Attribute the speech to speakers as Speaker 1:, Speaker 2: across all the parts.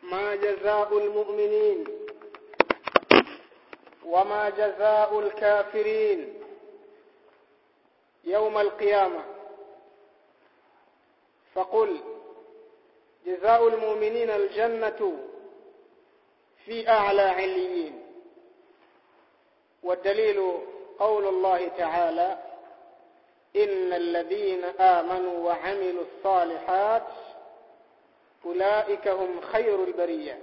Speaker 1: ما جزاء المؤمنين وما جزاء الكافرين يوم القيامة فقل جزاء المؤمنين الجنة في أعلى عليين والدليل قول الله تعالى إن الذين آمنوا وعملوا الصالحات أولئك هم خير البرية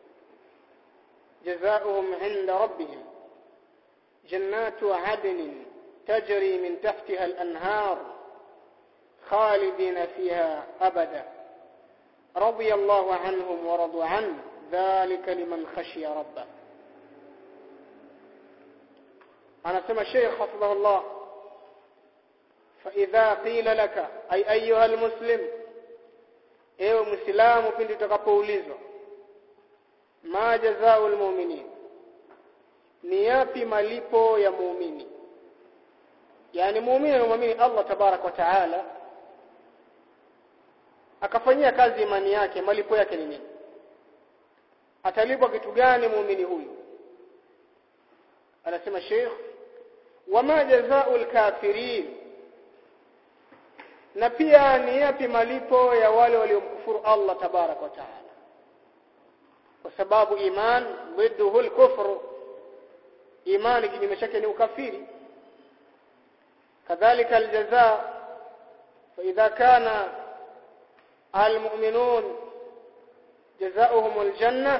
Speaker 1: جزاؤهم عند ربهم جنات عدن تجري من تحتها الأنهار خالدين فيها أبدا رضي الله عنهم ورضوا عنه ذلك لمن خشي ربه anasema Sheikh hafidhahullah fa idha qila laka ay ayuha almuslim ewe muislamu pindi utakapoulizwa ma jazaa'ul mu'minin ni yapi malipo ya muumini yani muumini anamwamini Allah tabarak wa taala akafanyia kazi imani yake malipo yake ni nini atalipwa kitu gani muumini huyu anasema Sheikh wama jazaa'ul kafirin na pia ni yapi malipo ya wale waliomkufuru Allah tabarak wa taala kwa sababu iman ضده الكفر imani kinyume chake ni ukafiri kadhalika aljazaa fa idha kana almu'minun jazaohum aljanna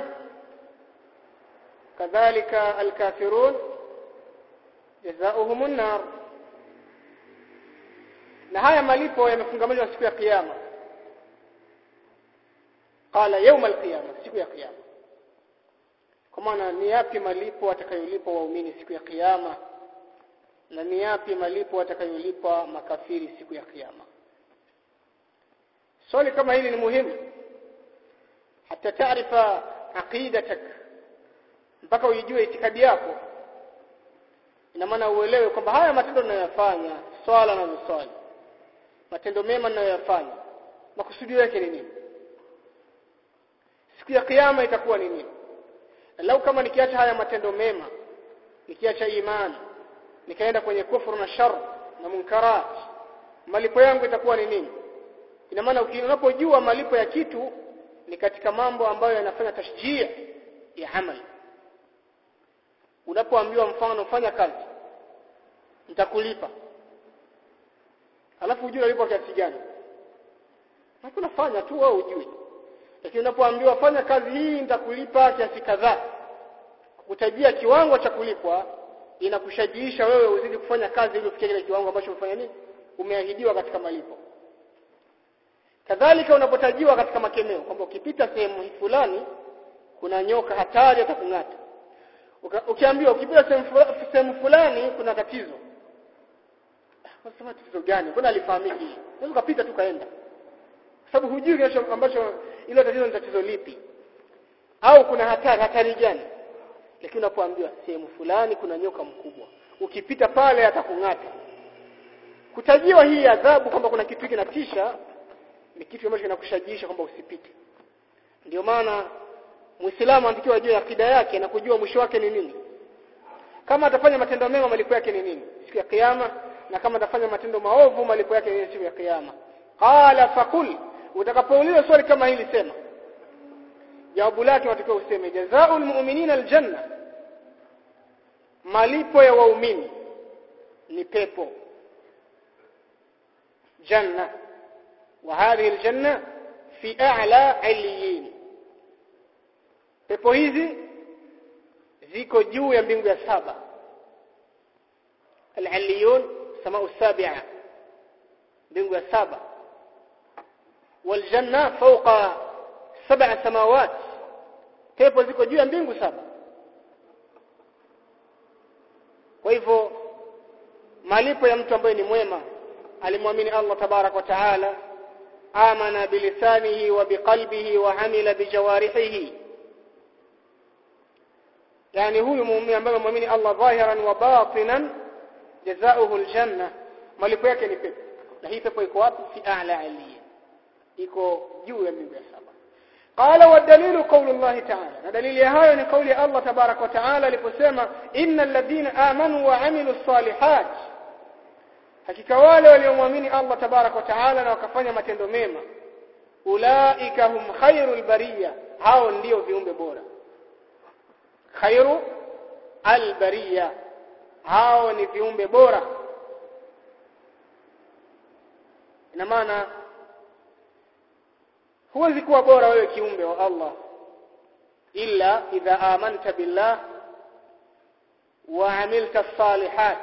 Speaker 1: kadhalika alkafirun jazaohum an-nar na haya malipo yamefungamanishwa siku ya kiyama qala yawm al-qiyama siku ya kiyama kwa maana ni yapi malipo atakayolipwa waumini siku ya kiyama na ni yapi malipo atakayolipwa makafiri siku ya kiyama swali kama hili ni muhimu hata taarifa aqidatak mpaka uijue itikadi yako ina maana uelewe kwamba haya matendo ninayoyafanya swala na swali matendo mema ninayoyafanya makusudio yake ni nini siku ya kiyama itakuwa ni nini lau kama nikiacha haya matendo mema nikiacha imani nikaenda kwenye kufuru na shar na munkarat malipo yangu itakuwa ni nini ina maana unapojua malipo ya kitu ni katika mambo ambayo yanafanya tashjia ya amali unapoambiwa mfano fanya kazi nitakulipa alafu ujue unalipwa kiasi gani hakuna fanya tu wewe ujue lakini unapoambiwa fanya kazi hii nitakulipa kiasi kadhaa kutajia kiwango cha kulipwa inakushajiisha wewe uzidi kufanya kazi ili ufikie kile kiwango ambacho umefanya nini umeahidiwa katika malipo kadhalika unapotajiwa katika makemeo kwamba ukipita sehemu fulani kuna nyoka hatari atakung'ata ukiambiwa ukipita sehemu fulani kuna tatizo unasema tatizo gani mbona alifahamiki unaweza kupita tu kaenda sababu hujui kile ambacho ilo tatizo ni tatizo lipi au kuna hatari hatari gani lakini unapoambiwa sehemu fulani kuna nyoka mkubwa ukipita pale atakung'ata kutajiwa hii adhabu kwamba kuna kitu kinatisha ni kitu ambacho kinakushajiisha kwamba usipite ndio maana Muislamu anatakiwa ajue akida yake na kujua mwisho wake ni nini kama atafanya matendo mema malipo yake ni nini siku ya kiyama na kama atafanya matendo maovu malipo yake ni siku ya kiyama qala faqul utakapoulizwa swali kama hili sema jawabu lake watakiwa useme jazaa'ul mu'minina aljanna malipo ya waumini ni pepo janna wa hadhihi aljanna fi a'la 'aliyin pepo hizi ziko juu ya mbingu ya saba al-'aliyun samau sabi'a mbingu ya saba والجنة فوق سبع سماوات pepo ziko juu ya mbingu saba kwa hivyo malipo ya mtu ambaye ni mwema alimwamini Allah tabarak wa taala amana bilisanihi wa biqalbihi wa amila bijawarihi yani huyu muumini ambaye muamini Allah dhahiran wa batinan jazaohu aljanna malipo yake ni pepo na hii pepo iko wapi fi a'la aliyya iko juu ya mbingu ya saba qala wa dalilu qawlu Allah ta'ala na dalili ya hayo ni kauli ya Allah tabarak wa ta'ala aliposema innal ladina amanu wa amilu salihat hakika wale waliomwamini Allah tabarak wa ta'ala na wakafanya matendo mema ulaika hum khairul bariya hao ndio viumbe bora khairu albariya hao ni viumbe bora ina maana huwezi kuwa bora wewe kiumbe wa Allah illa idha amanta billah wa amilta salihat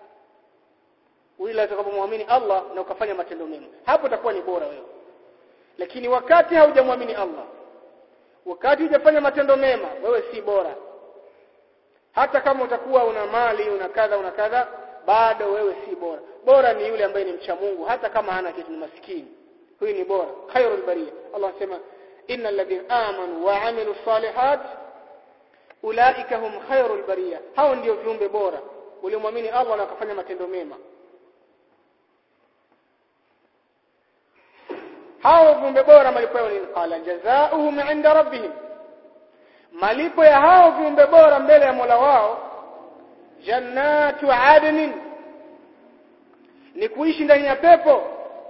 Speaker 1: ila utakapomwamini Allah na ukafanya matendo mema hapo utakuwa ni bora wewe lakini wakati haujamwamini Allah wakati hujafanya matendo mema wewe si bora hata kama utakuwa una mali una kadha una kadha bado wewe si bora bora ni yule ambaye ni mcha Mungu hata kama hana kitu ni maskini huyu ni bora khairul bariya Allah anasema innal ladhina amanu wa amilu salihat ulaika hum khairul bariya hao ndio viumbe bora waliomwamini Allah na wakafanya matendo mema hao viumbe bora malipo yao ni qala jazaohum inda rabbihim malipo ya hao viumbe bora mbele ya Mola wao jannatu adnin ni kuishi ndani ya pepo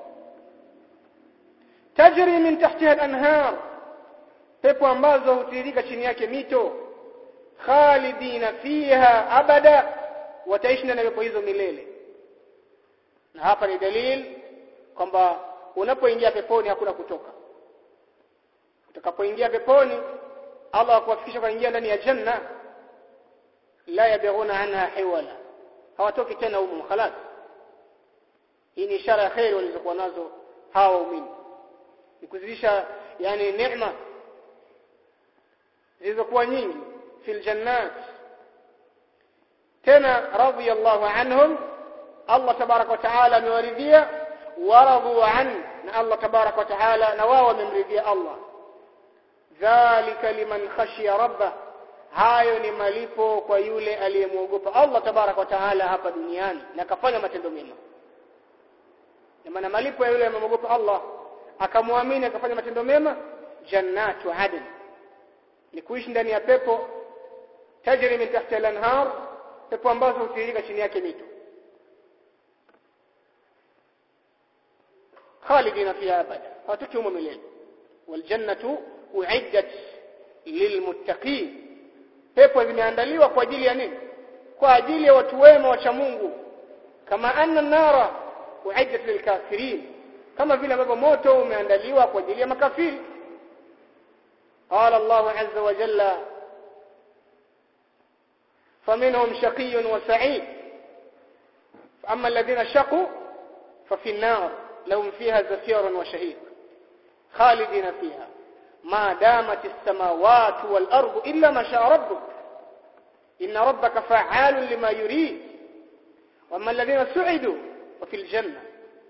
Speaker 1: tajri min tahtiha al-anhar pepo ambazo hutiririka chini yake mito khalidina fiha abada wataishi ndani ya pepo hizo milele na hapa ni dalili kwamba unapoingia peponi hakuna kutoka utakapoingia peponi Allah akuwafikisha kuingia ndani ya janna la yabghuna anha hiwala hawatoki tena huko khalas hii ni ishara ya khair walizokuwa nazo hawa waumini ni kuzidisha yani neema zilizokuwa nyingi fil jannat tena radiyallahu anhum Allah tabarak wa taala amewaridhia waradu an na Allah tabarak wa taala na wao wamemridhia Allah dhalika liman khashiya rabbah hayo ni malipo kwa yule aliyemwogopa Allah tabarak wa taala hapa duniani na akafanya matendo mema na maana malipo ya yule aliyemwogopa Allah akamwamini akafanya matendo mema jannatu adn ni kuishi ndani ya pepo tajri min tahti al-anhar pepo ambazo hutiririka chini yake mito khalidina fiha abada hawatoki humo milele waljannatu uiddat lilmuttaqin pepo zimeandaliwa kwa ajili ya nini kwa ajili ya watu wema wacha Mungu kama anna nara uiddat lilkafirin kama vile ambavyo moto umeandaliwa kwa ajili ya makafiri قال الله عز وجل فمنهم شقي وسعيد فأما الذين شقوا ففي النار لهم فيها زفير وشهيق خالدين فيها ما دامت السماوات والأرض إلا ما شاء ربك إن ربك فعال لما يريد وأما الذين سعدوا ففي الجنة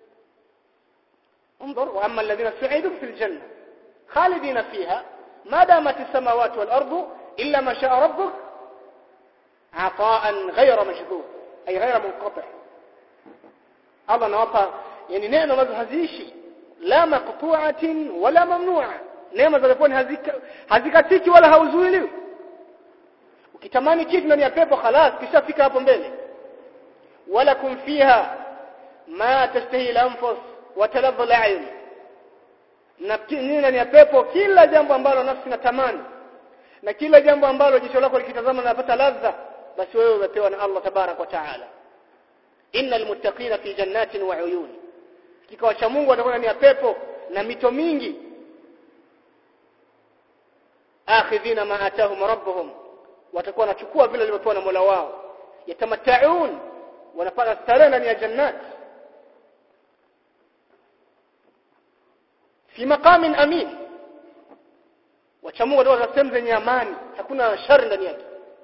Speaker 1: انظر وأما الذين سعدوا في الجنة خالدين فيها ما دامت السماوات والأرض إلا ما شاء ربك عطاء غير مجذوب أي غير منقطع الله نوفى يعني نعمة مزهزيشي لا مقطوعة ولا ممنوعة neema za peponi hazikatiki wala hauzuiliwi ukitamani kitu ndani ya pepo khalas kishafika hapo mbele wala kum fiha ma tashtahi al-anfus wa taladhu al-a'yun na ndani ya pepo kila jambo ambalo nafsi inatamani na kila jambo ambalo jicho lako likitazama linapata ladha basi wewe umepewa na Allah tabarak wa taala innal muttaqina fi jannatin wa uyun kikao cha Mungu watakuwa ndani ya pepo na mito mingi akhidhina ma atahum rabbuhum watakuwa wanachukua vile walivyopewa na Mola wao yatamattaun wanapata starehe ndani ya jannat fi maqamin amin wachamungu watakuwa sehemu zenye amani hakuna shari ndani yake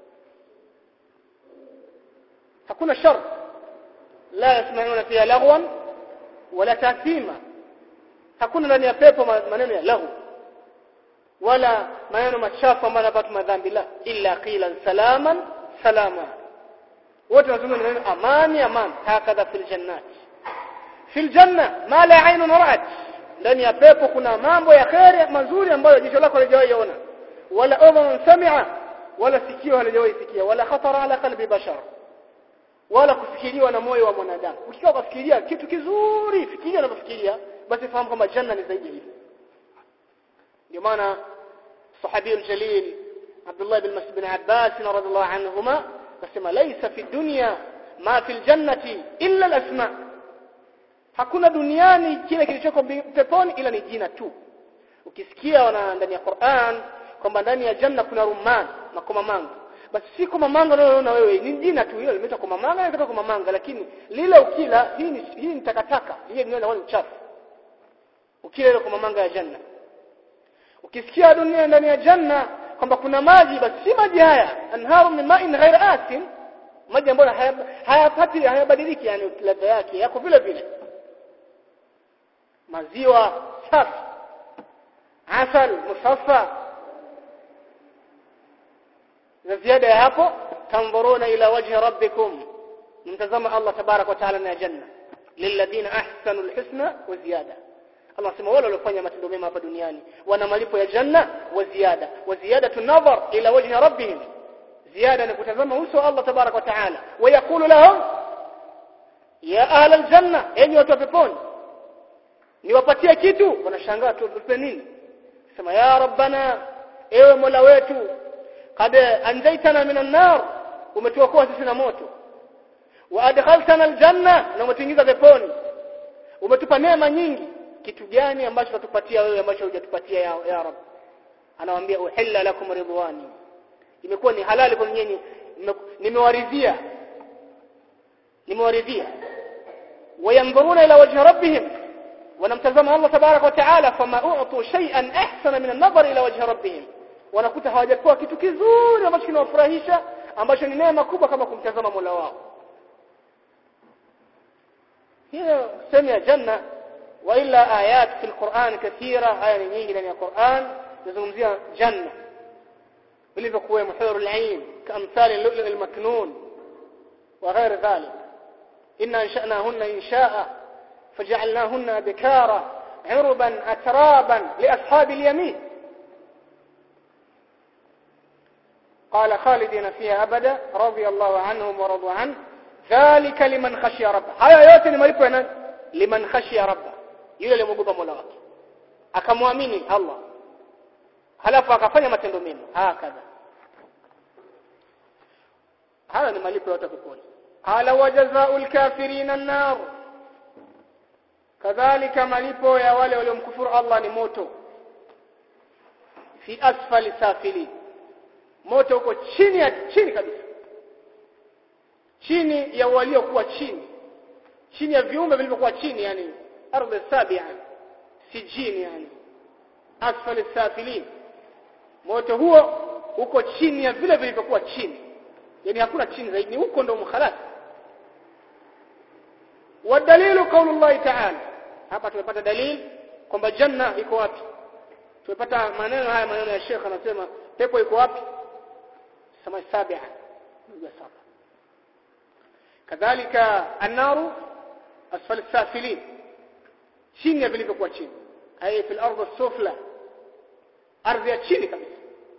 Speaker 1: hakuna shar la yasmauna fiha lagwan wala tathima hakuna ndani ya pepo maneno ya lahu wala maneno machafu ambayo yanapata madhambi la illa qilan salaman salama wote wanazungumza neno amani amani hakadha fil jannat fil janna ma la aynun ra'at ndani ya pepo kuna mambo ya kheri mazuri ambayo jicho lako halijawahi ona wala udhun sami'a wala sikio halijawahi sikia wala khatara ala qalbi bashar wala kufikiriwa na moyo wa mwanadamu ukiwa kufikiria kitu kizuri fikiria unapofikiria basi fahamu kwamba janna ni zaidi hivyo ndio maana sahabi aljalil Abdullah bin Mas'ud bin Abbas radhiallahu anhuma akasema laisa fi dunya ma fi aljannati illa alasma hakuna duniani kile kilichoko peponi ila ni jina tu ukisikia wana ndani ya Qur'an kwamba ndani ya janna kuna rumman na komamanga basi si komamanga unayoona wewe ni jina tu hilo limeitwa komamanga na kutoka komamanga lakini lile ukila hii ni hii ni takataka hii ni wale uchafu ukila ile komamanga ya janna ukisikia dunia ndani ya janna kwamba kuna maji basi si maji haya anharu min ma'in ghair asin maji ambayo hayapati hayabadiliki yani ladha yake yako vile vile maziwa safi asal musaffa na ziada ya hapo tanzuruna ila wajhi rabbikum mtazama Allah tabarak wa taala na janna lilladhina ahsanu alhusna wa ziyada Allah sema wale waliofanya matendo mema hapa duniani wana malipo ya janna wa ziada wa ziyada tunadhar ila wajhi rabbihim ziada ni kutazama uso wa Allah tabarak wa taala wa yaqulu lahum ya ahla aljanna enyi watu wa peponi niwapatie kitu wanashangaa tupe nini sema ya rabbana ewe mola wetu qad anjaytana minan nar umetuokoa sisi na moto wa adkhaltana aljanna na umetuingiza peponi umetupa neema nyingi kitu gani ambacho tatupatia wewe ambacho hujatupatia ya, ya rab anawaambia uhilla lakum ridwani imekuwa ni halali kwa nyinyi nimewaridhia nimewaridhia wayanzuruna ila wajhi rabbihim wanamtazama Allah tabarak wa taala fama u'tu shay'an ahsana min an-nazar ila wajhi rabbihim wanakuta hawajapewa kitu kizuri ambacho kinawafurahisha ambacho ni neema kubwa kama kumtazama Mola wao hiyo sema ya janna wa illa ayat fi al-Qur'an kathira aya nyingi ndani ya Qur'an zinazungumzia janna vilivyokuwa muhurul ain kamthali al-lu'lu' al-maknun wa ghair dhalik inna ansha'nahunna insha'a فجعلناهن بكارا عربا أترابا لأصحاب اليمين قال خالدين فيها أبدا رضي الله عنهم ورضوا عنه ذلك لمن خشي ربه هيا yote ni malipo ya liman khashiya rabba yule aliyemogopa Mola wake akamwamini Allah halafu akafanya matendo mema hakadha haya ni malipo ya watu peponi qala wajazaa'ul kafirina an-nar kadhalika malipo ya wale waliomkufuru Allah ni moto fi asfali safili moto uko chini ya chini kabisa chini ya waliokuwa chini chini ya viumbe vilivyokuwa chini yani ardhi sabia sijini yani asfali safilin moto huo uko chini ya vile vilivyokuwa chini yani hakuna chini zaidi ni huko ndo mkhalasi wadalilu qaulullahi ta'ala hapa tumepata dalili kwamba janna iko wapi tumepata maneno haya maneno ya Sheikh anasema pepo iko wapi sama sabia ndio saba kadhalika an-naru asfal safilin chini ya vilivyokuwa chini ay fil ardh as-sufla ardhi ya chini kabisa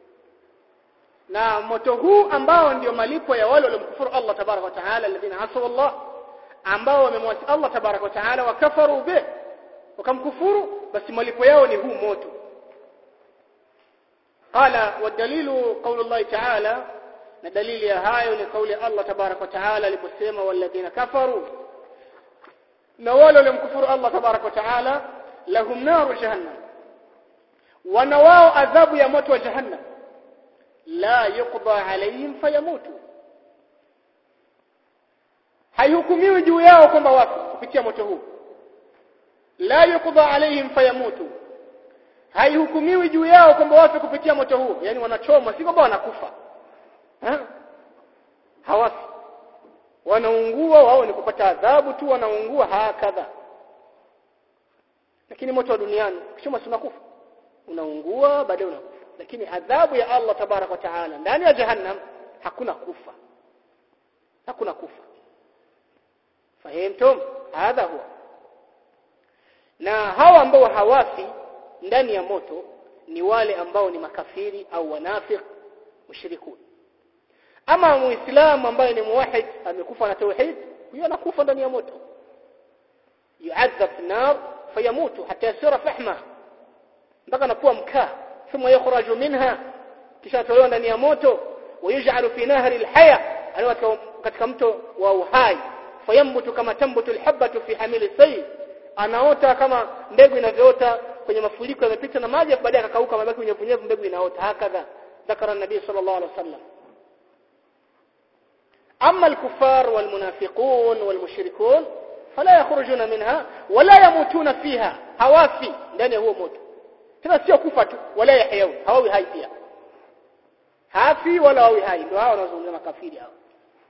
Speaker 1: na moto huu ambao ndio malipo ya wale waliomkufuru Allah tabaraka wa taala alladhina asaw Allah ambao wamemwasi Allah tabaraka wa taala wakafaru bih wakamkufuru basi malipo yao ni huu moto qala wadalilu qawlu Allah ta'ala na dalili ya hayo ni kauli ya Allah tabaraka wa taala aliposema walladhina kafaru na wale waliomkufuru Allah tabaraka wa taala lahum naru jahannam wana wao adhabu ya moto wa jahannam la yuqda alayhim fayamutu haihukumiwi juu yao kwamba wafu kupitia moto huu la yuqda alayhim fayamutu haihukumiwi juu yao kwamba wafe kupitia moto huu yani wanachomwa si kwamba wanakufa ha? hawafi wanaungua wao ni kupata adhabu tu wanaungua hakadha lakini moto wa duniani ukishoma si unakufa unaungua baadaye unakufa lakini adhabu ya Allah tabarak wa taala ndani ya jahannam hakuna kufa hakuna kufa fahimtum hadha huwa na hawa ambao hawafi ndani ya moto ni wale ambao ni makafiri au wanafiq mushrikun ama muislamu ambaye ni muwahid amekufa na tauhid huyo anakufa ndani ya moto yu'adhab fi nar fayamutu hatta yasira fahma mpaka anakuwa mkaa thumma yukhraju minha kisha tolewa ndani ya moto wayuj'alu fi nahri alhaya aliwa katika mto wa uhai fayambutu kama tambutu alhabatu fi hamili sayl anaota kama mbegu inavyoota kwenye mafuriko yamepita na maji baadaye akakauka mabaki unyevunyevu mbegu inaota hakadha ذكر النبي صلى الله عليه وسلم أما الكفار والمنافقون والمشركون فلا يخرجون منها ولا يموتون فيها هوافي ndani huo moto tena sio kufa tu wala yahyau hawawi hai pia hafi wala hawi hai ndio hao wanazungumza makafiri hao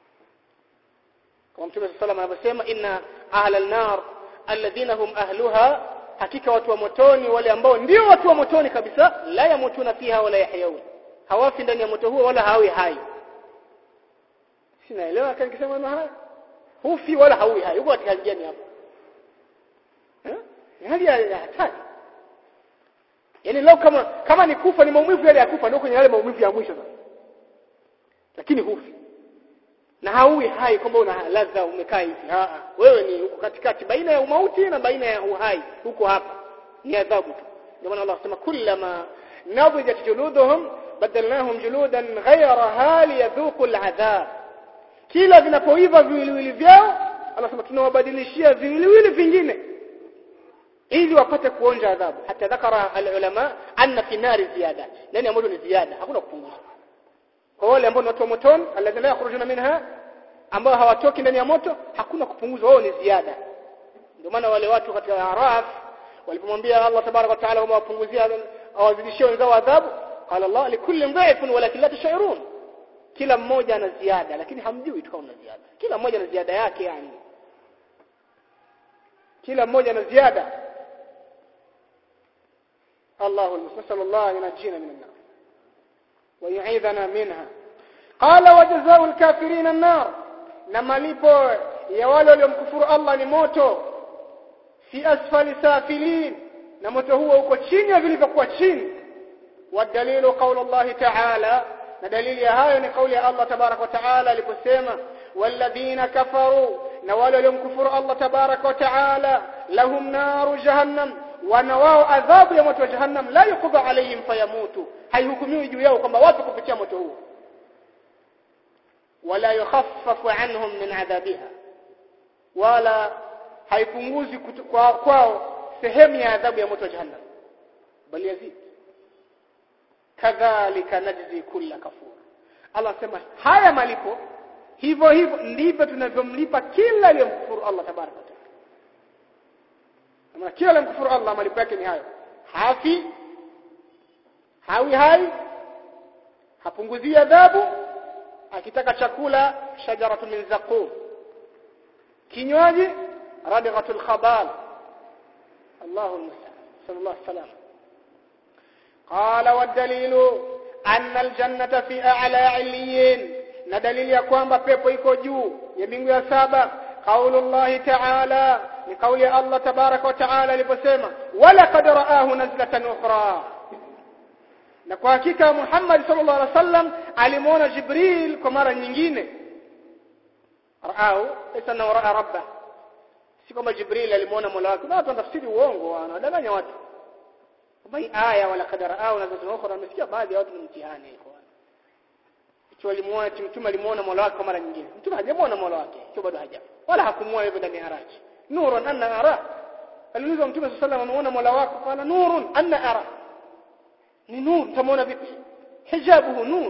Speaker 1: kama mtume sallallahu alayhi wasallam anavyosema inna ahlal nar alladhina hum ahluha hakika watu wa motoni wale ambao ndio watu wa motoni kabisa la yamutuna fiha wala yahyaun hawafi ndani ya moto huo wala hawi hai sinaelewa kama nikisema na haya hufi wala hawi hai uko katika hali gani hapo eh ni hali ya hatari yani leo kama kama ni kufa ni maumivu yale ya kufa ndio kwenye yale maumivu ya mwisho sasa lakini hufi na haui hai kwamba una ladha umekaa hivi a wewe ni uko katikati baina ya umauti na baina ya uhai huko hapa ni adhabu tu ndio maana Allah anasema kullama nadijat juluduhum badalnahum juludan ghayraha liyadhuqu al'adhab kila vinapoiva viwiliwili vyao anasema tunawabadilishia viwiliwili vingine ili wapate kuonja adhabu hata dhakara alulama anna fi nari ziyada ndani ya moto ni ziada hakuna kupunguza kwa wale ambao ni watu wa motoni alladhina yakhrujuna minha ambao hawatoki ndani ya moto hakuna kupunguza wao ni ziada ndio maana wale watu katika araf walipomwambia Allah tabarak wa taala kwamba wapunguzia awazidishie wenzao adhabu qala Allah likulli dha'ifun walakin la tash'urun kila mmoja ana ziada lakini hamjui tu kama ziada kila mmoja ana ziada yake yani kila mmoja ana ziada الله المستسل الله ينجينا من النار ويعيذنا منها قال وجزاء الكافرين النار na malipo ya wale waliomkufuru Allah ni moto fi asfali safilin na moto huo uko chini ya vilivyokuwa chini wadalilu qaulu Allah ta'ala na dalili ya hayo ni kauli ya Allah tabarak wa taala aliposema walladhina kafaru na wale waliomkufuru Allah tabarak wa taala lahum naru jahannam wana wao adhabu ya moto wa jahannam la yuqda alayhim fayamutu haihukumiwi juu yao kwamba wapi kupitia moto huo wala yukhaffafu anhum min adhabiha wala haipunguzi kwa kwao sehemu ya adhabu ya moto wa jahannam bali yazid kadhalika najzi kulla kafur Allah sema haya malipo hivyo hivyo ndivyo tunavyomlipa kila aliyemkufuru Allah tabaraka taala kama kila aliyemkufuru Allah malipo yake ni hayo hafi hawi hai hapunguzii adhabu akitaka chakula shajaratu min zaqum kinywaji radghatul khabal Allahu almusta'an sallallahu alaihi wasallam قال والدليل أن الجنة في أعلى عليين na dalili ya kwamba pepo iko juu ya mbingu ya saba qaulullahi ta'ala ni kauli ya Allah tabaraka wa ta'ala aliposema wala qad ra'ahu nazlatan ukhra na kwa hakika Muhammad sallallahu alaihi wasallam alimuona Jibril kwa mara nyingine ra'ahu esa na ra'a rabba si kama Jibril alimuona Mola wake na watu wanatafsiri uongo wanadanganya watu bai aya wala kadara au na zote ukhra nimesikia baadhi ya watu ni mtihani ikhwan ikiwa limuona mtume alimuona Mola wake kwa mara nyingine mtume hajamuona Mola wake ikiwa bado haja wala hakumuona hivyo ndani ya haraji nurun anna ara aliulizwa mtume sallallahu alayhi wasallam Mola wako qala nurun anna ara ni nur tamuona vipi hijabuhu nur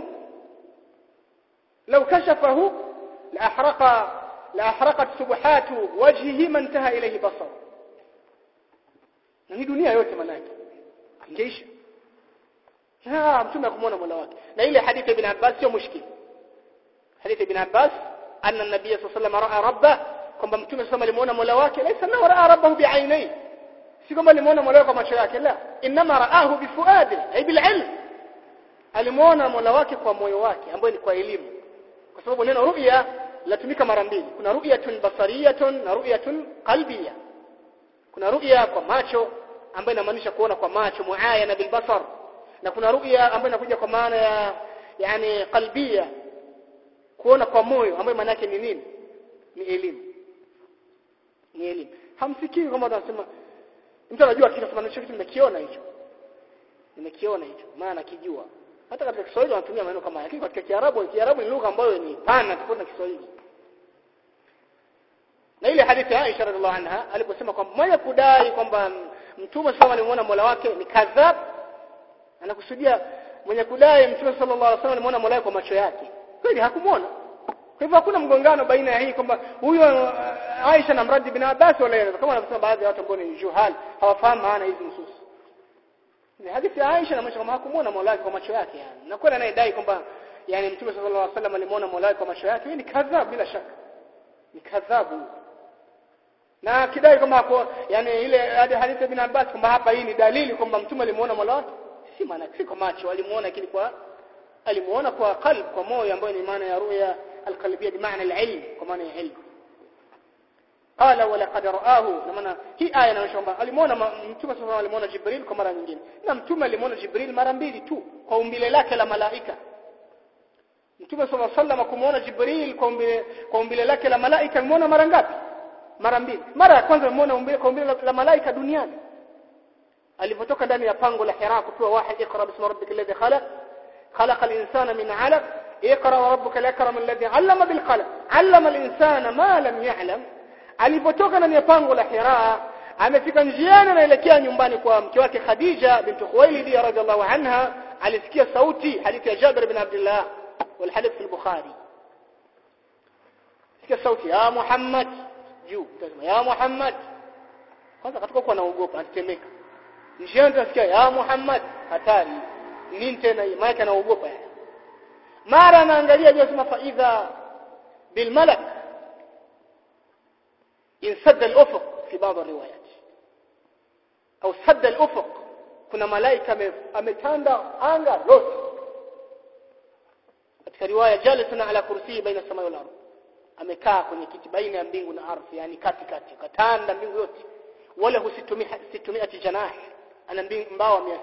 Speaker 1: لو كشفه لأحرق لأحرقت سبحات وجهه ما انتهى إليه بصره na hii dunia yote manake ingeisha ah mtume akumwona mola wake na ile hadithi ibn Abbas sio mushkil hadithi ibn Abbas anna nabiy sallallahu alayhi wasallam raa rabba kwamba mtume sallallahu alimuona mola wake laysa na raa rabbahu bi'ainai si kwamba alimuona mola wake kwa macho yake la inma raahu bifuadi ay bil ilm alimuona mola wake kwa moyo wake ambayo ni kwa elimu kwa sababu neno ru'ya latumika mara mbili kuna ru'yatun basariyatun na ru'yatun qalbiyah kuna ru'ya kwa macho ambayo inamaanisha kuona kwa macho muayana bil basar na kuna ru'ya ambayo inakuja kwa maana ya yani qalbia kuona kwa moyo ambayo maana yake ni nini ni elimu ni elimu hamfikiri kama tunasema mtu anajua kitu kama hicho kitu nimekiona hicho nimekiona hicho maana nakijua hata katika Kiswahili wanatumia maneno kama lakini katika Kiarabu Kiarabu ni lugha ambayo ni pana tofauti na Kiswahili na ile hadithi ya Aisha radhiallahu anha aliposema kwamba mmoja kudai kwamba mtume sawa alimuona Mola wake ni kadhab anakusudia mwenye kudai mtume sallallahu alaihi wasallam alimuona Mola wake kwa macho yake kweli hakumuona kwa hivyo hakuna mgongano baina ya hii kwamba huyo uh, Aisha na mradi bin Abbas wala kama wanavyosema baadhi ya watu ambao ni juhal hawafahamu maana hizi nusus ni hadithi ya Aisha na kama hakumuona Mola wake kwa macho yake yani na kweli anayedai kwamba yani mtume sallallahu alaihi wasallam alimuona Mola wake kwa macho yake ni kadhab bila shaka ni kadhabu na kidai kwamba hapo yani ile hadithi ya bin Abbas kwamba hapa hii ni dalili kwamba mtume alimuona Mola wake si maana si kwa macho alimuona lakini kwa alimuona kwa qalb kwa moyo ambayo ni maana ya ruya alqalbiyya bi maana alilm kwa maana ya ilmu qala wa laqad ra'ahu na maana hii aya inaonyesha kwamba alimuona mtume sallallahu alimuona Jibril kwa mara nyingine na mtume alimuona Jibril mara mbili tu kwa umbile lake la malaika mtume sallallahu alaihi wasallam kumuona Jibril kwa umbile kwa umbile lake la malaika alimuona mara ngapi mara mbili mara ya kwanza alimuona umbile kwa umbile la, la malaika duniani alipotoka ndani ya pango la Hira kupewa wahi ikra bismi rabbika alladhi khalaq خلق الإنسان من علق اقرأ وربك الأكرم الذي علم بالقلم علم الإنسان ما لم يعلم alipotoka ndani ya pango la Hira amefika njiani anaelekea nyumbani kwa mke wake Khadija bint Khuwailid radhiallahu anha alisikia sauti hadithi ya Jabir bin Abdullah wal hadith fi al-Bukhari sikia sauti ya Muhammad juu tasema ya Muhammad kwanza katoka kwa naogopa anatemeka njiani tunasikia ya Muhammad hatari nini tena hii maana anaogopa mara anaangalia juu sema faidha bil malak insadda al ufuq fi baadhi riwayat au sadda al ufuq kuna malaika ametanda anga lote katika riwaya jalisana ala kursi baina samai wal ardh amekaa kwenye kiti baina ya mbingu na ardhi yani kati kati katanda mbingu yote wala husitumia situmia janah ana mbawa 600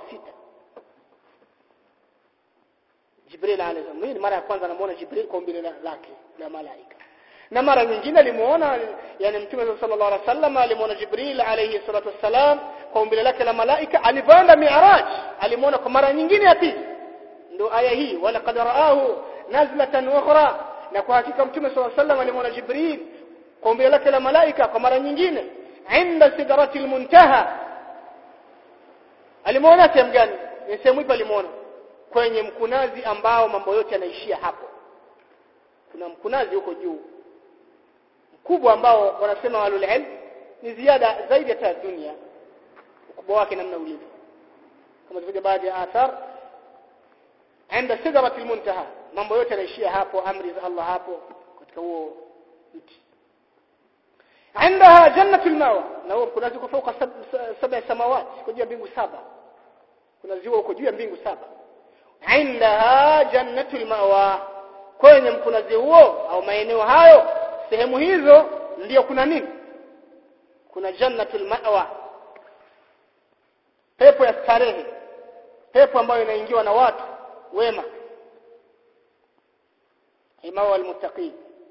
Speaker 1: Jibril alayhi salam ni mara ya kwanza anamuona Jibril kwa umbile lake la malaika na mara nyingine alimuona yani mtume sallallahu alaihi wasallam alimuona Jibril alayhi salatu wassalam kwa umbile lake la malaika alipoenda mi'raj alimuona kwa mara nyingine ya pili ndio aya hii wala qad raahu nazlatan ukhra na kwa hakika mtume sallallahu alaihi wasallam alimuona Jibril kwa umbile lake la malaika kwa mara nyingine inda sidratil muntaha alimuona sehemu gani ni sehemu ipi alimuona kwenye mkunazi ambao mambo yote yanaishia hapo kuna mkunazi huko juu mkubwa ambao wanasema walul ilm ni ziada zaidi ya dunia ukubwa wake namna ulivyo kama zilivyo baadhi ya athar عند سدرة المنتهى mambo yote yanaishia hapo amri za Allah hapo katika huo mti عندها جنة المأوى na huo mkunazi uko fauka saba samawati kwa juu ya mbingu saba kuna ziwa uko juu ya mbingu saba indaha jannatul mawa kwenye mkunazi huo au maeneo hayo sehemu hizo ndiyo kuna nini kuna jannatul mawa pepo ya starehe pepo ambayo inaingiwa na watu wema imawa almuttaqin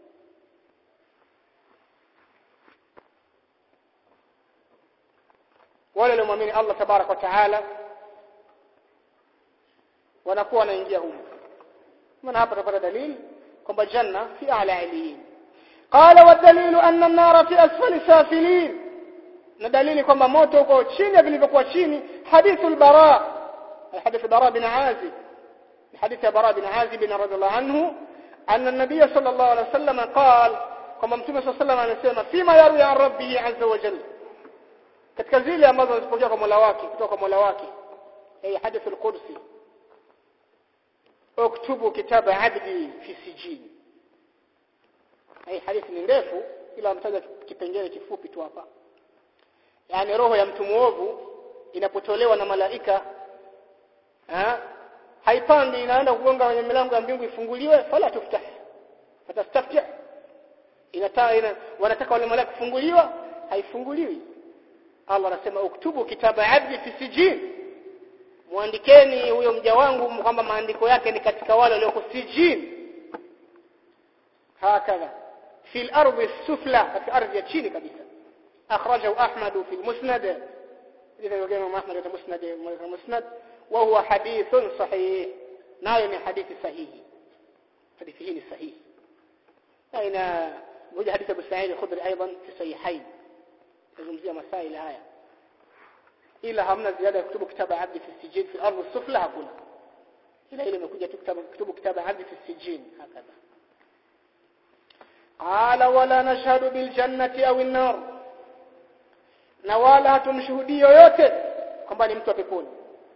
Speaker 1: wale waliomwamini Allah tabarak wa taala wanakuwa wanaingia humo maana hapa tutapata dalili kwamba janna fi a'la aliyin qala wa dalilu anna an-nara fi asfali safilin na dalili kwamba moto uko chini ya vilivyokuwa chini hadithu al-bara hadithu bara bin azib حديث براء بن عازب رضي الله عنه أن النبي صلى الله عليه وسلم قال كما متوم صلى الله عليه وسلم فيما يروي عن ربه عز وجل katika zile ambazo zilipokea kwa Mola wake kutoka kwa Mola wake hii hadith al-Qudsi uktubu kitaba abdi fi sijin hii hadith ni ndefu ila amtaja kipengele kifupi tu hapa yani roho ya mtu muovu inapotolewa na malaika ha? haipandi inaenda kugonga kwenye milango ya mbingu ifunguliwe fala tuftah fatastafti inataka ina, wanataka wale malaika kufunguliwa haifunguliwi Allah anasema uktubu kitaba abdi fi sijin muandikeni huyo mja wangu kwamba maandiko yake ni katika wale walioko sijin hakadha fi al-ardi sufla katika ardhi ya chini kabisa akhrajahu ahmad fi al-musnad إذا يقول أحمد في مسند مسند وهو حديث صحيح نايم حديث صحيح حديثه صحيح أين وجه حديث أبو سعيد الخدري أيضا في صحيحين تزمزية مسائل آية إلا همنا زيادة يكتب كتاب عبد في السجين في الأرض السفلى هكذا إلا إلا ما تكتب كتب كتاب عبد في السجين هكذا قال ولا نشهد بالجنة أو النار na wala hatumshuhudii yoyote kwamba ni mtu wa peponi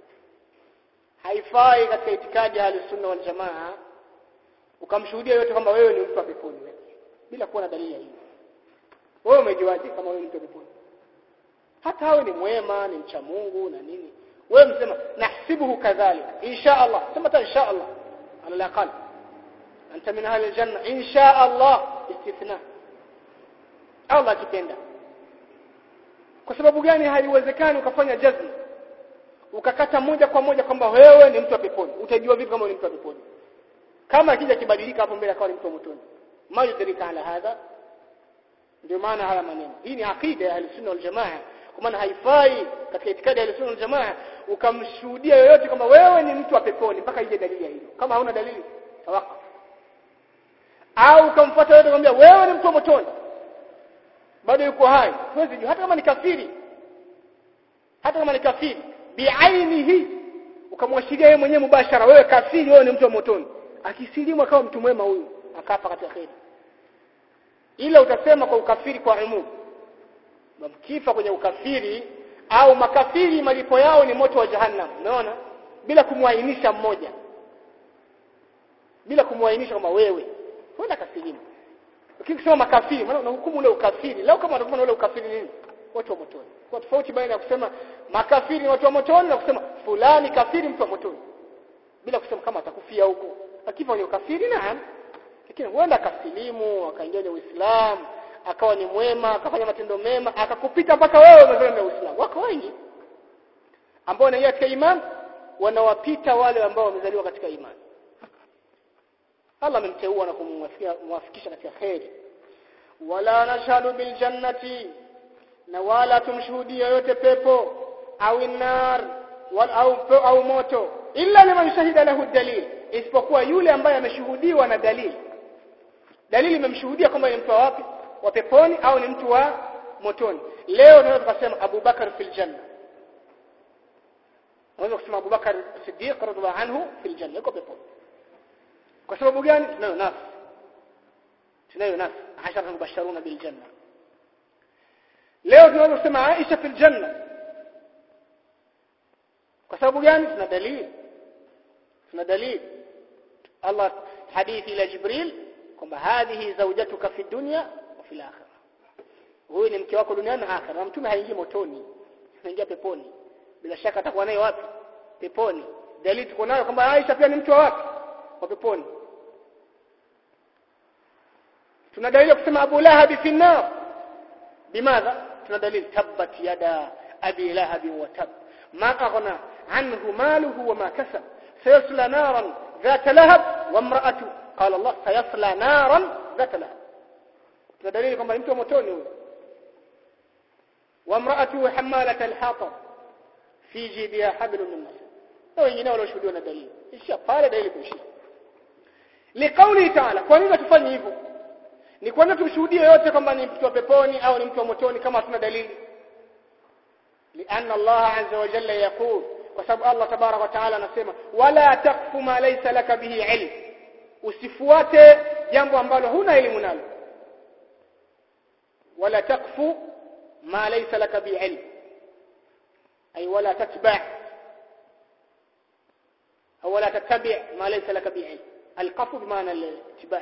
Speaker 1: haifai katika itikadi ya sunna wal jamaa ukamshuhudia yote kwamba wewe ni mtu wa peponi bila kuwa na dalili ya hiyo wewe umejuaje kama wewe ni mtu wa peponi hata awe ni mwema ni mcha Mungu na nini wewe msema nahsibuhu kadhalika insha Allah sema ta insha Allah ala alaqal anta min ahli aljanna insha Allah istithna Allah akipenda kwa sababu gani haiwezekani ukafanya jazm ukakata moja kwa moja kwamba wewe ni mtu wa peponi utajua vipi kama ni mtu wa peponi kama akija kibadilika hapo mbele akawa ni mtu wa motoni majidrika ala hadha ndio maana haya maneno hii ni akida ya sunna wal jamaa kwa maana haifai katika itikadi ya sunna wal jamaa ukamshuhudia yoyote kwamba wewe ni mtu wa peponi mpaka ije dalili ya hilo kama hauna dalili tawakuf au ukamfuata yote kumwambia wewe ni mtu wa motoni bado yuko hai huwezi jua hata kama ni kafiri hata kama ni kafiri biainihi ukamwashiria yeye mwenyewe mubashara wewe kafiri wewe ni mtu wa motoni akisilimu akawa mtu mwema huyu akafa katika kheri ila utasema kwa ukafiri kwa umum mkifa kwenye ukafiri au makafiri malipo yao ni moto wa jahannam unaona bila kumwainisha mmoja bila kumwainisha kama wewe kwenda kasilimu lakini kusema makafiri maana unahukumu ule ukafiri leo kama utakuwa ule ukafiri nini watu wa motoni kwa tofauti baina ya kusema makafiri ni watu wa motoni na kusema fulani kafiri mtu wa motoni bila kusema kama atakufia huko akifa ni ukafiri naam lakini huenda akasilimu akaingia kwenye Uislamu akawa ni mwema akafanya matendo mema akakupita mpaka wewe umezoea na Uislamu wako wengi ambao wanaingia katika imani wanawapita wale ambao wamezaliwa katika imani Allah amemteua na kumwafikisha katika kheri wala nashhadu bil jannati na wala tumshuhudie yote pepo au nar wal au, au moto illa liman shahida lahu dalil isipokuwa yule ambaye ameshuhudiwa na dalili dalili imemshuhudia kwamba ni mtu wa wapi wa peponi au ni mtu wa motoni leo tunaweza tukasema Abu Bakar fil janna unaweza kusema Abu Bakar Siddiq radhiallahu anhu fil janna yuko peponi kwa sababu gani tunayo nafsi tunayo nafsi ashara mubasharuna bil janna leo tunaweza kusema Aisha fil janna kwa sababu gani tuna dalili tuna dalili Allah hadithi ila Jibril kwamba hadhihi zawjatuka fi dunya wa fil akhirah huyu ni mke wako duniani na akhirah na mtume haingii motoni anaingia peponi bila shaka atakuwa naye wapi peponi dalili tuko nayo kwamba Aisha pia ni mtu wa wapi wa peponi tuna dalili kusema Abu Lahab fi nar bimadha tuna dalili tabbat yada abi lahab wa tab ma aghna anhu maluhu wa ma kasab sayasla naran ذات لهب وامرأته قال الله سيصلى نارا ذات لهب tuna dalili kwamba ni mtu wa motoni huyo وامرأته حمالة الحطب في جيبها حبل من مسد na wengine walioshuhudiwa na dalili ishia pale dalili kuishia liqauli taala kwa nini tufanye hivyo ni kwanza tumshuhudie yote kwamba ni mtu wa peponi au ni mtu wa motoni kama hatuna dalili لأن الله عز وجل يقول وسبب الله تبارك وتعالى anasema wala takfu ma laysa laka bihi ilm usifuate jambo ambalo huna elimu nalo wala takfu ma laysa laka bihi ilm ay wala tatba' أو ولا تتبع ما ليس لك به علم القف بمعنى الاتباع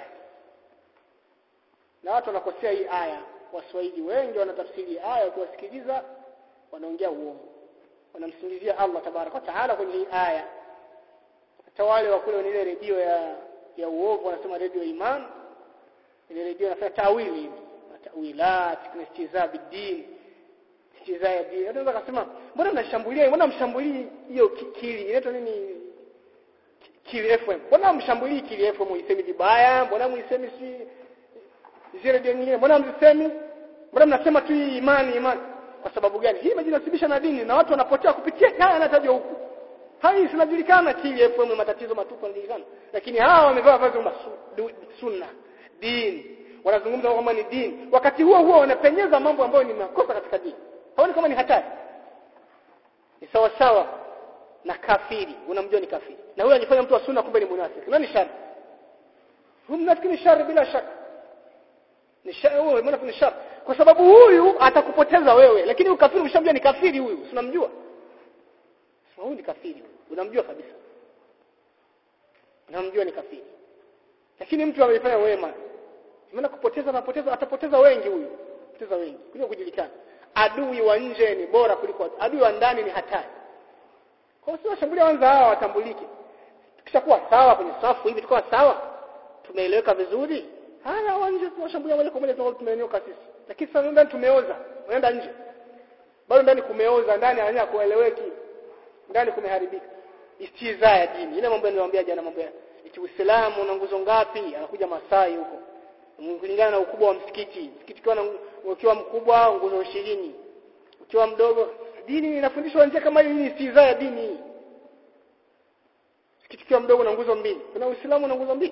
Speaker 1: na watu wanakosea hii aya waswahili wengi wanatafsiri aya kuwasikiliza wanaongea uongo wanamsingizia Allah tabaraka taala kwenye hii aya hata wale wa kule ile redio ya ya uovu wanasema redio ya iman ile redio inafanya tawili hivi tawilat kuna istiza bidin istizaa dini unaweza kusema mbona mnashambulia mbona mshambulii hiyo ki- kili inaitwa nini kili FM mbona mshambulii kili FM muisemi vibaya mbona muisemi si zile dini nyingine mbona msisemi mbona mnasema tu hii imani imani kwa sababu gani hii imejinasibisha na dini na watu wanapotea kupitia haya yanatajwa huku hai zinajulikana kili FM matatizo matupu yanajulikana lakini hawa wamevaa vazi kama su- du- sunna dini wanazungumza kama ni dini wakati huo huo wanapenyeza mambo ambayo ni makosa katika dini haoni kama ni hatari ni sawa sawa na kafiri unamjua ni kafiri na huyo anajifanya mtu wa sunna kumbe ni munafiki nani shari huyu mnafiki ni shari bila shaka ni shari huyo mnafiki ni shari kwa sababu huyu atakupoteza wewe lakini huyu kafiri ushamjua ni kafiri huyu si unamjua sema huyu ni kafiri huyu unamjua kabisa unamjua ni kafiri lakini mtu amefanya wema maana kupoteza anapoteza atapoteza wengi huyu poteza wengi kuliko kujulikana adui wa nje ni bora kuliko adui wa ndani ni hatari kwa hiyo washambulia wanza hawa watambulike tukishakuwa sawa kwenye safu hivi tukawa sawa tumeeleweka vizuri haya wa nje tunashambulia moja kwa moja tunakuwa tumenyoka sisi lakini sasa ndani tumeoza unaenda nje bado ndani kumeoza ndani hanya kueleweki ndani kumeharibika istiza ya dini ile mambo niliwaambia jana mambo ya eti Uislamu una nguzo ngapi anakuja Masai huko kulingana na ukubwa wa msikiti msikiti ukiwa na ukiwa mkubwa nguzo 20 ukiwa mdogo dini inafundishwa njia kama hii ni istiza ya dini hii msikiti ukiwa mdogo na nguzo mbili kuna Uislamu na nguzo mbili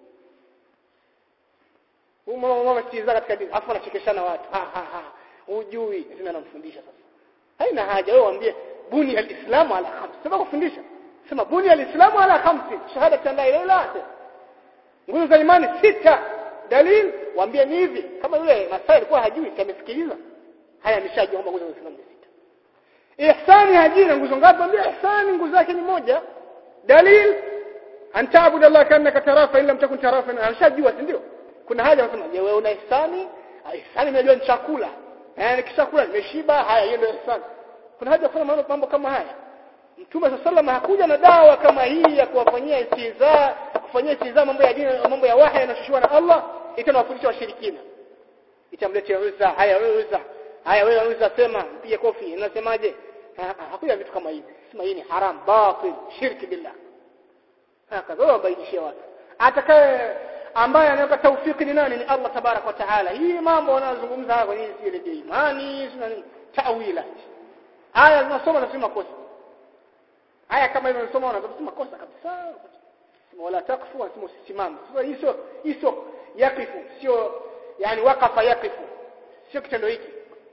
Speaker 1: huyu mama mama istiza katika dini afu anachekeshana watu ha ha ha hujui tena anamfundisha sasa haina haja wewe waambie buni alislamu ala khams sema kufundisha sema buni alislamu ala khamsi shahada la ilaha illa allah nguzo za imani sita dalil waambie ni hivi kama yule Masai alikuwa hajui amesikiliza haya ameshajua kwamba nguzo za Uislamu ni sita ihsani hajui na nguzo ngapi waambie ihsani nguzo yake ni moja dalil antaabudu Allah kanaka tarafa illa mtakun tarafa ameshajua si ndio kuna haja wanasema je wewe una ihsani Ah, ihsani unajua ni chakula eh nikishakula nimeshiba haya hiyo ndio ihsani kuna haja kufanya mambo mambo kama haya Mtume sallallahu hakuja na dawa kama hii ya kuwafanyia istiza kufanyia istiza mambo ya dini mambo ya wahi yanashushiwa na Allah itanawafundisha washirikina itamletea Uzza haya wewe Uzza haya wewe Uzza sema mpige kofi unasemaje hakuja vitu kama hivi sema hii ni haram batil shirki billah hakaza wabainishia watu atakaye ambaye anaweka taufiki ni nani ni Allah tabarak wa taala hii mambo wanazungumza hapa ni si ile imani sina nini tawila haya zinasoma na si makosa haya kama hivyo unasoma unasema makosa kabisa wala takfu unasema usisimame sasa hii sio hii sio yakifu sio yani wakafa yakifu sio kitendo hiki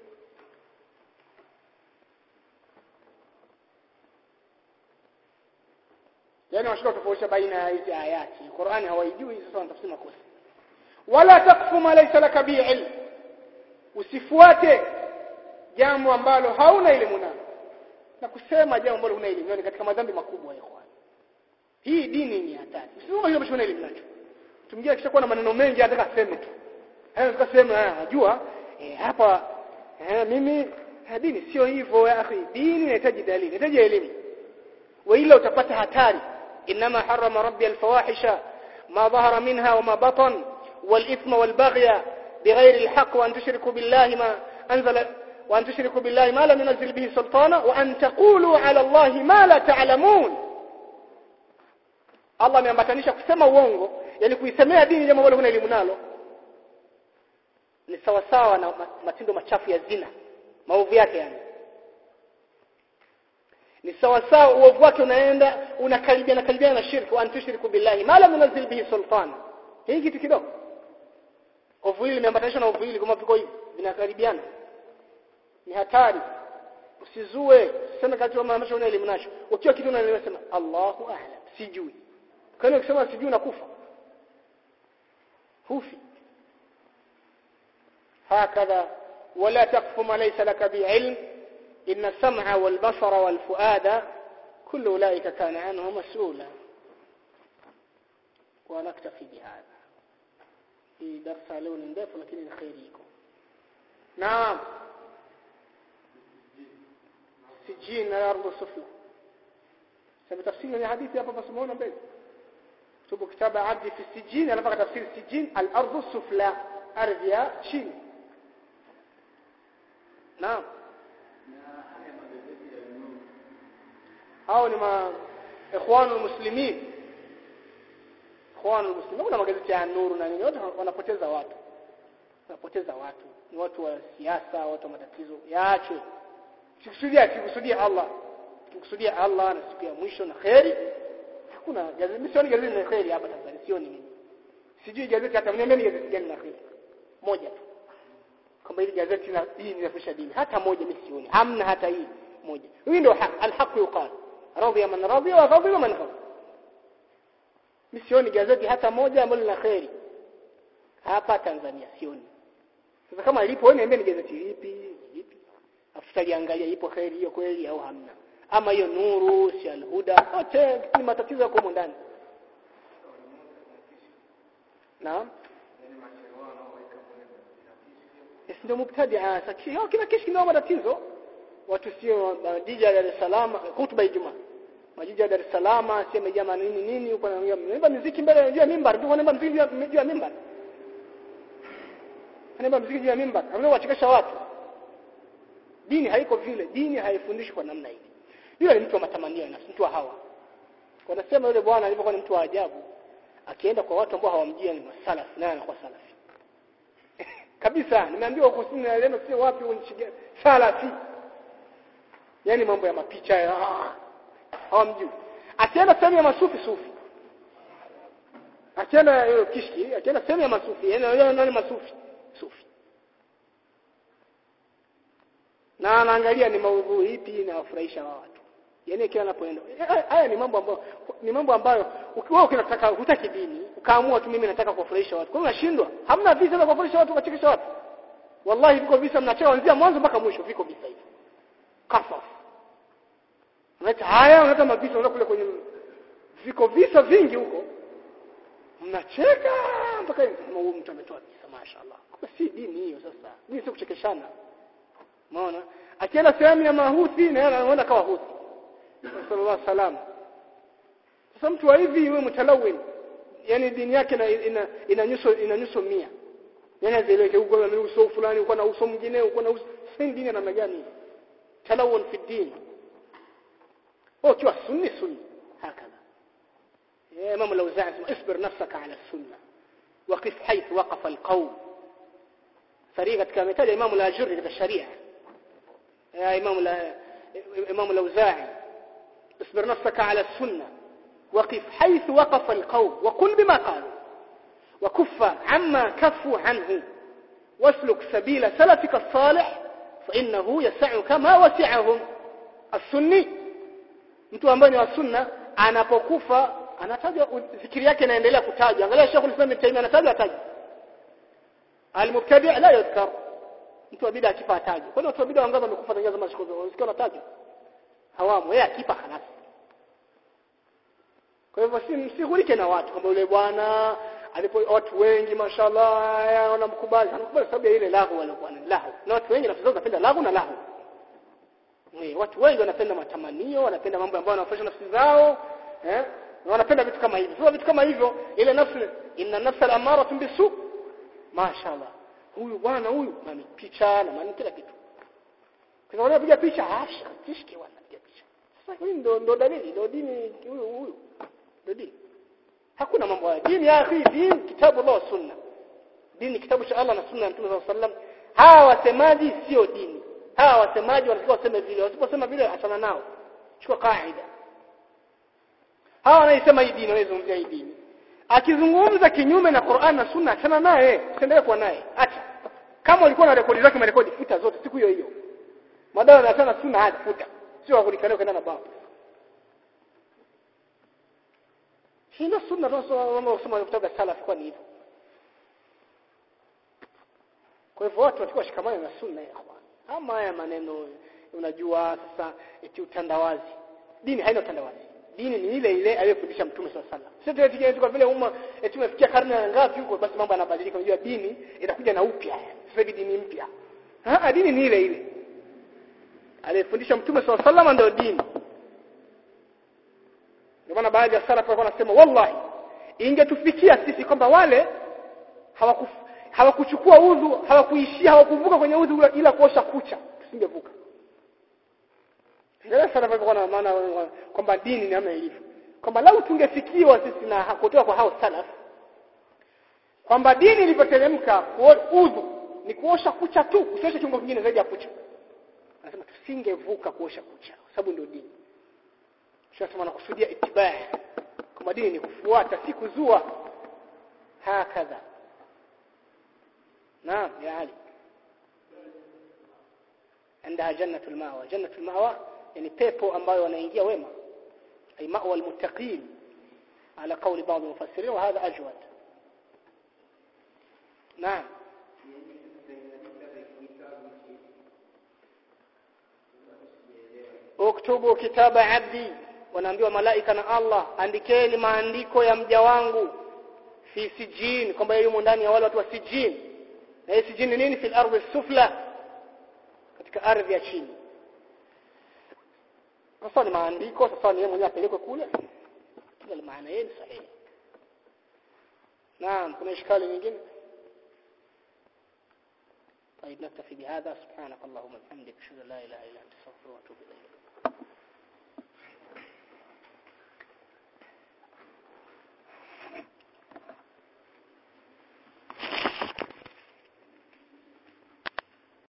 Speaker 1: yani washika tofautisha baina ya hizi ayati Qur'ani hawaijui sasa wanatafsiri makosa wala takfu ma laysa laka bi ilm usifuate jambo ambalo hauna elimu nalo na kusema jambo ambalo huna elimu ni katika madhambi makubwa ya ikhwan hii dini ni hatari usisema hiyo mshona elimu nacho tumgia kisha kuwa na maneno mengi anataka aseme tu hayo nataka sema najua eh, hapa eh, mimi eh, dini sio hivyo ya akhi dini inahitaji dalili inahitaji elimu وإلا utapata hatari إنما حرم ربي الفواحش ما ظهر منها وما بطن والإثم والبغي بغير الحق وأن تشركوا بالله ما أنزل وأن تشركوا بالله ما لم ينزل به سلطانا وأن تقولوا على الله ما لا تعلمون Allah ameambatanisha kusema uongo yani kuisemea dini jambo ambalo huna elimu nalo ni sawa sawa na matendo machafu ya zina maovu yake yani ni sawa sawa uovu wake unaenda unakaribiana karibiana na shirki wa antushriku billahi ma lam yunzil bihi sultan hii kitu kidogo ovu hili limeambatanishwa na ovu hili kama viko hivi vinakaribiana ni hatari usizue usiseme kati kama ambacho una elimu nacho ukiwa kitu unasema Allahu a'lam sijui kwa hiyo ukisema sijui unakufa hufi هكذا ولا تقف ما ليس لك بعلم إن السمع والبصر والفؤاد كل أولئك كان عنه مسؤولا ونكتفي بهذا في درس لون ndefu lakini ni khairi iko naam sijin na ardu sufla sasa tafsiri ya hadithi hapa basi muone mbele tubu kitaba abdi fi sijin alafu tafsiri sijin al ardu sufla ardhi ya chini naam hao ni ma ikhwanul muslimin ikhwanul muslimin kuna magazeti ya nuru na nini wote wanapoteza watu wanapoteza watu ni watu wa siasa watu wa matatizo yaachwe sikusudia sikusudia Allah sikusudia Allah na siku ya mwisho na khairi hakuna gazeti mimi sioni gazeti la khairi hapa Tanzania sioni mimi sijui gazeti hata mniambie gazeti gani la khairi moja tu kwamba hili gazeti la hii linafundisha dini hata moja mimi sioni hamna hata hii moja hii ndio alhaq yuqal radhiya man radhiya wa ghadiba man ghadiba mimi sioni gazeti hata moja ambalo lina khairi hapa Tanzania sioni sasa kama ilipo wewe niambie ni gazeti lipi lipi afu tutaliangalia ipo khairi hiyo kweli au hamna ama hiyo nuru si alhuda wote ni matatizo yako huko ndani naam Yes, ndio mubtadi sasa kila kishi kina matatizo watu sio majiji ya Dar es Salaam hutuba ya Ijumaa majiji ya Dar es Salaam sema jamaa nini nini huko naimba muziki mbele juu ya mimbar ndio wanaimba muziki juu ya mimbar wanaimba muziki juu ya mimbar ambao wachekesha watu dini haiko vile dini haifundishi kwa namna hii yule ni mtu wa matamanio na mtu wa hawa wanasema yule bwana alivyokuwa ni mtu wa ajabu akienda kwa watu ambao hawamjui ni masalafi naye anakuwa salafi kabisa nimeambiwa huko sini na leno sio wapi unishige salafi yani mambo ya mapicha ya hawamjui akienda sehemu ya masufi sufi akienda hiyo kishki akienda sehemu ya masufi yani nani masufi sufi na anaangalia ni maudhui ipi na wafurahisha watu yani kila anapoenda haya ni mambo ambayo ni mambo ambayo ukiwa unataka hutaki dini ukaamua tu mimi nataka kuwafurahisha watu kwa hiyo unashindwa hamna visa vya kuwafurahisha watu ukachekesha watu wallahi viko visa mnacheka kuanzia mwanzo mpaka mwisho viko visa hivyo kasaf unaita haya unaita mavisa unaenda kule kwenye viko visa vingi huko mnacheka mpaka huyu mtu ametoa kisa mashaallah kwa si dini hiyo sasa dini sio kuchekeshana umeona akienda sehemu ya mahuthi na yeye anaona kama huthi sallallahu salam sasa mtu wa hivi yule mtalawin yani dini yake ina ina, ina nyuso ina nyuso 100 yani azeleke huko na uso fulani uko na uso mwingine uko na uso si dini namna gani talawun fi din هو كيف سني سني هكذا يا إمام الأوزاعي اصبر نفسك على السنة وقف حيث وقف القوم فريقة كامتال إمام الأجر في الشريعة يا إمام إمام الأوزاعي اصبر نفسك على السنة وقف حيث وقف القوم وقل بما قالوا وكف عما كفوا عنه واسلك سبيل سلفك الصالح فإنه يسعك ما وسعهم السني mtu ambaye ni wa sunna anapokufa anatajwa zikiri yake inaendelea kutajwa angalia Sheikh Islam Ibn Taymiyyah anatajwa atajwa al-mubtadi' la yadhkar mtu wa bid'a akifa atajwa kwani watu wa bid'a wangapi wamekufa tangia zama Sheikh unasikia anatajwa hawamu yeye akifa halas kwa hivyo si msihulike na watu kama yule bwana alipo watu wengi mashallah wanamkubali anakubali sababu ya ile lahu walikuwa na lahu na watu wengi nafsi zao zinapenda lahu na lahu Eh, watu wengi wanapenda matamanio, wanapenda mambo ambayo yanafurahisha nafsi zao, eh? Na wanapenda vitu kama hivyo. Sasa vitu kama hivyo, ile nafsi inna nafsa al-amara bisu. Mashaallah. Huyu bwana huyu na picha na maana kila kitu. Kwa sababu anapiga picha, asha, kishki wanapiga picha. Sasa hii ndo ndo dalili, ndo dini huyu huyu. Ndo dini. Hakuna mambo ya dini ya akhi, dini kitabu Allah sunna. Dini kitabu cha Allah na sunna ya Mtume sallallahu alaihi wasallam. Hawa wasemaji sio dini hawa wasemaji wanatakiwa waseme vile wasiposema vile achana nao chukua kaida hawa wanaisema hii dini wanaizungumzia hii dini akizungumza kinyume na Qur'an na Sunna achana naye usiendelee kuwa naye acha kama ulikuwa na rekodi zake marekodi futa zote siku hiyo hiyo madawa na sana Sunna hadi futa sio kulikana kwenda na baba hilo Sunna tunasoma kutoka salaf kwa hivyo kwa hivyo watu watakuwa shikamana na Sunna ya ikhwan ama haya maneno unajua sasa eti utandawazi dini haina utandawazi dini ni ile ile aliyofundisha mtume sallallahu alaihi wasallam sio eti kwa vile umma eti tumefikia karne ya ngapi huko basi mambo yanabadilika unajua dini itakuja na upya sasa hivi dini mpya ah dini ni ile ile aliyefundisha mtume sallallahu alaihi wasallam ndio dini ndio maana baadhi ya salaf walikuwa wanasema wallahi ingetufikia sisi kwamba wale hawakufu hawakuchukua udhu hawakuishia hawakuvuka kwenye udhu ila kuosha kucha tusingevuka Angalia sana kwa na maana kwamba dini ni kama ilivyo. Kwamba lau tungefikiwa sisi na kutoka kwa hao salaf kwamba dini ilipoteremka udhu ni kuosha kucha tu, usioshe kiungo kingine zaidi ya kucha. Anasema tusingevuka kuosha kucha kwa sababu ndio dini. Tunasema nakusudia itibaa. Kwamba dini ni kufuata si kuzua. Hakadha. Naam, ya Ali. عندها جنة المأوى جنة المأوى يعني pepo ambayo wanaingia wema أي مأوى المتقين على قول بعض المفسرين وهذا أجود نعم uktubu kitaba abdi wanaambiwa malaika na Allah andikeni maandiko ya mja wangu fi sijin kwamba yumo ndani ya wale watu wa sijin na hii sijin ni nini fil ardhi sufla katika ardhi ya chini sasa ni maandiko sasa ni yeye mwenyewe apelekwe kule kila maana yeye ni sahihi naam kuna ishkali nyingine طيب نكتفي بهذا سبحانك اللهم وبحمدك اشهد ان لا اله الا انت استغفرك واتوب اليك